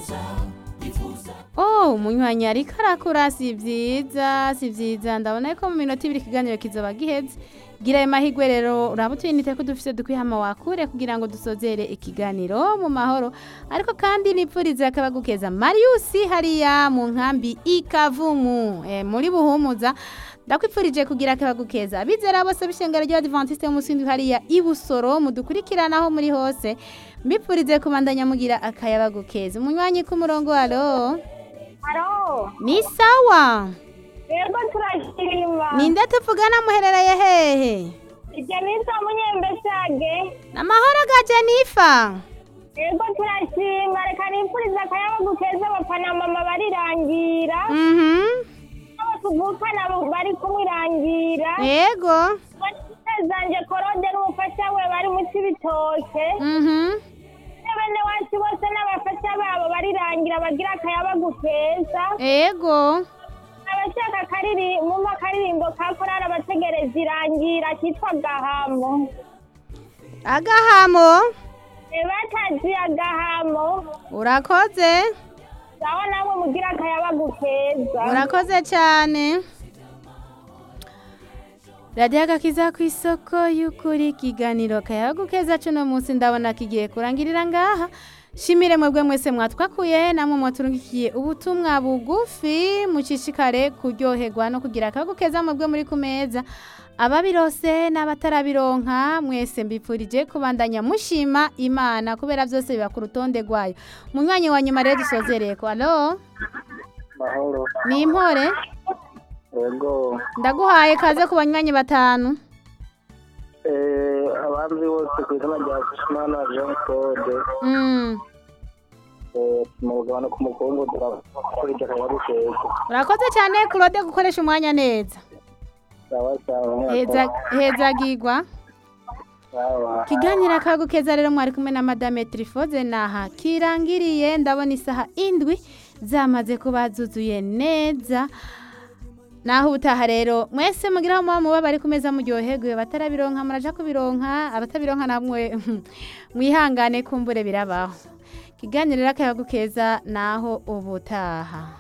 Oh, umunywanyi ariko arakura si vyiza si vyiza ndabona ko mu minota ibiri ikiganiro kizoba giheze gira ayo mahigwe rero uraba utwinite ko dufise dukwihama wakure kugira ngo dusozere ikiganiro mu mahoro ariko kandi nipfurize akabagukeza mariusi hariya mu nkambi ikavumu e, muri buhumuza ndakwipfurije kugira akabagukeza bizera bose b'ishengero ry'abadivantiste b'umusingi hariya ibusoro mudukurikiranaho muri hose mbipfurize kubandanya mugira akayabagukeza umunywanyi k'umurongo alo Haro, ni sawa yego turashima. ninde tuvugana muherereye hehe Ije nisa munyembesage. namahoro ga jenifa Yego turashima. Reka nipfuriza akayabagu keza bapfa na mama barirangira. mhm Abo tuvukana bari kumwirangira. yego zanje korode n'umufasha we bari mu cibitoke. mhm Bene wacu bose n'abafasha babo barirangira bagira akayabagu keza. yego Abashaka kariri mu makaririmbo ka korari abategereza irangira kitwa Gahamo. agahamo batazi agahamo urakoze sawa namwe mugira akayabagu keza urakoze cyane radiyo agakiza ku isoko y'ukuri ikiganiro kayabagu keza cuno munsi ndabona kigiye kurangirira ngaha shimire mwebwe mwese mwatwakuye namwe mwaturungikiye ubutumwa bugufi mushishikare kuryoherwa no kugira akayabagu keza mwebwe muri ku meza ababirose n'abatarabironka mwese mbipfurije kubandanya mushima imana kubera byose biba ku rutonde rwayo mu mwanya wa nyuma rero dusozereye ko alo mahoro ni impore yego ndaguhaye kaze ku banywanyi batanu Eh, abanzi bose ku izina rya Kushimana Jean Claude Mm, eh, mu rugabano ku mukungu turakurikira akayabu keza urakoze cyane claude gukoresha umwanya neza sawa sawa heza hezagirwa sawa kiganiro akagukeza rero mwari kumwe na madame trifoze naha kirangiriye ndabona isaha indwi zamaze kuba zuzuye neza naho ubutaha rero mwese mugiraho muba muba bari ku meza muryoherwe batarabironka muraja kubironka abatabironka namwe mwihangane kumbure birabaho kiganiro rero akayagukeza naho ubutaha